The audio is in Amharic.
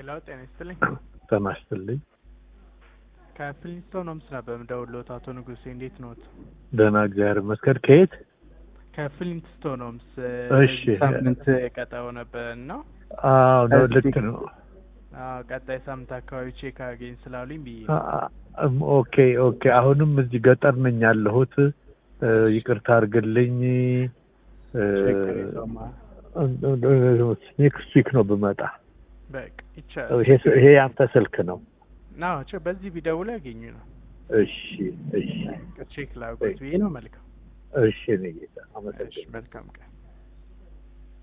ሄሎ ጤና ይስጥልኝ። ጤና ይስጥልኝ። ከፍሊንስቶን ሆምስ ነበር የምደውልዎት አቶ ንጉሴ እንዴት ነዎት? ደህና እግዚአብሔር ይመስገን። ከየት? ከፍሊንስቶን ሆምስ እሺ። በዚህ ሳምንት ቀጠሮ ነበር እና አዎ ነው፣ እዚህ- ልክ ነው። አዎ፣ ቀጣይ ሳምንት አካባቢ ቼክ አገኝ ስላሉኝ ብዬ አ- አ- ኦኬ ኦኬ። አሁንም እዚህ ገጠር ነኝ ያለሁት። እ፣ ይቅርታ አድርግልኝ። ችግር የለውም። ኔክስት ዊክ ነው ብመጣ። በቃ ይቻላል። ይሄ ይሄ ያንተ ስልክ ነው? አዎ፣ ቼ- በዚህ ቢደውሉ ያገኙ ነው። እሺ እሺ ቼክ ላድርጎት ብዬ ነው። መልካም እሺ። እኔ ጌታ እሺ፣ አመሰግናለሁ። መልካም ቀን